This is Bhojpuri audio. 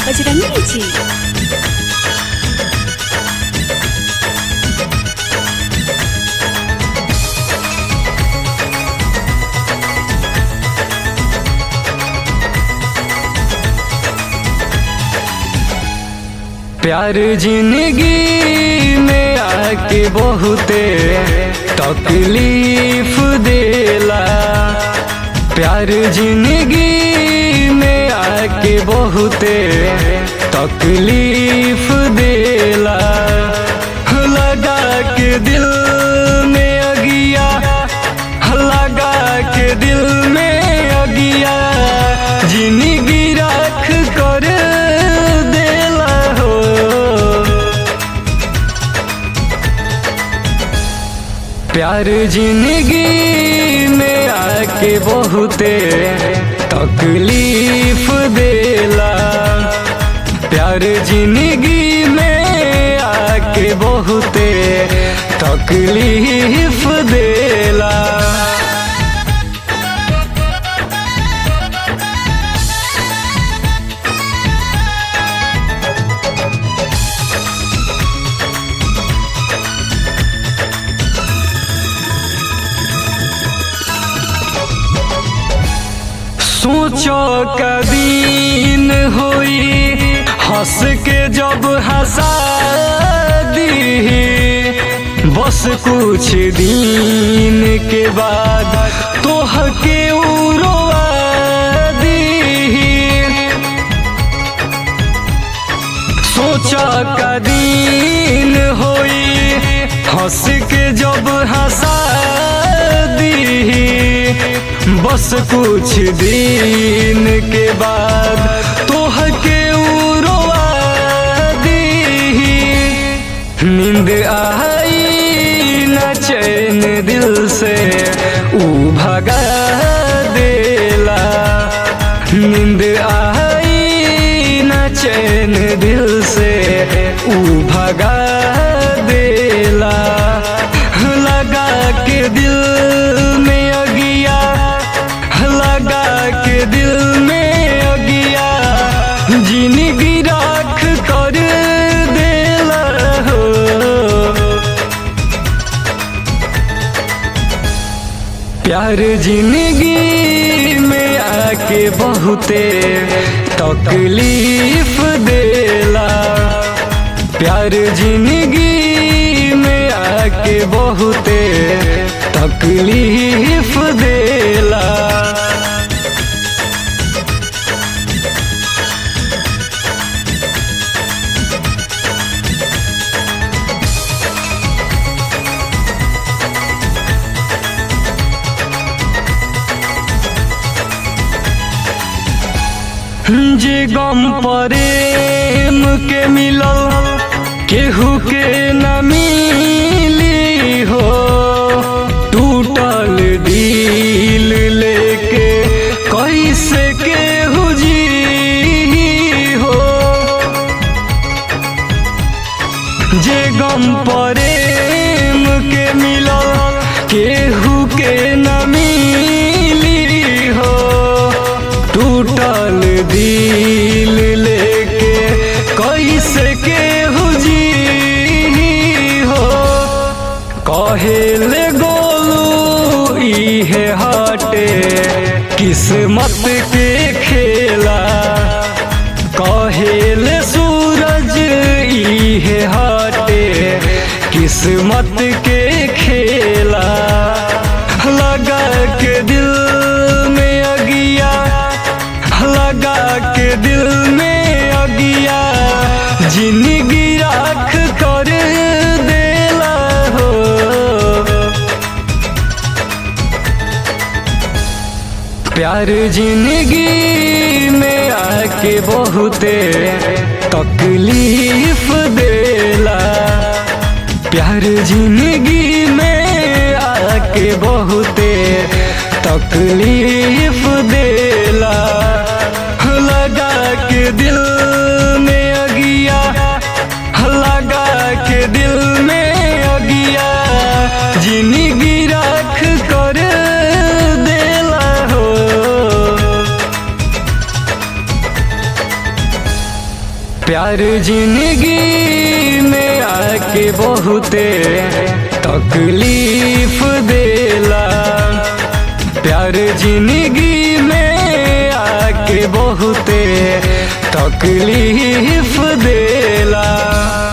बजरंगी जी प्यार जिंदगी में आके बहुते तकलीफ देला प्यार जिंदगी में आके बहुते तकलीफ देला लगा के दिल में अगिया लगा के दिल में अगिया जिंदगी रख कर देला हो प्यार जिंदगी में आके बहुते तकलीफ देला प्यार जिंदगी में आके बहुते तकलीफ देला सोचो कदीन होई हंस के जब हंसा दी बस कुछ दिन के बाद तोह के उड़वा दी सोचा कदीन होई हंस के जब हंसा दी बस कुछ दिन के बाद तोह के उड़वा दी नींद आई न चैन दिल से ऊ भगा देला नींद आई न चैन दिल से ऊ भगा देला लगा के दिल में अगिया लगा के दिल में अगिया जिंदगी राख कर देला हो प्यार जिंदगी में आके बहुते तकलीफ देला प्यार जिंदगी में आके बहुते तकलीफ देला जे गम प्रेम के मिलल केहू के न मिली हो टूटल दिल लेके कैसे केहू जी हो जे गम प्रेम के मिलल केहू के न मिली हो टूटल दिल लेके कैसे केहू जी हो कहेले गोलू इहे हटे किस्मत के खेला कहेले सूरज इहे हटे किस्मत के खेला लगा के दिल में अगिया लगा के दिल में अगिया जिंदगी राख कर देला हो प्यार जिंदगी में आके बहुते तकलीफ देला प्यार जिंदगी में आके बहुते तकलीफ देला लगा के दिल में अगिया लगा के दिल में अगिया जिंदगी राख कर देला हो प्यार जिंदगी में आके बहुते तकलीफ देला प्यार जिंदगी में आके बहुते तकलीफ देला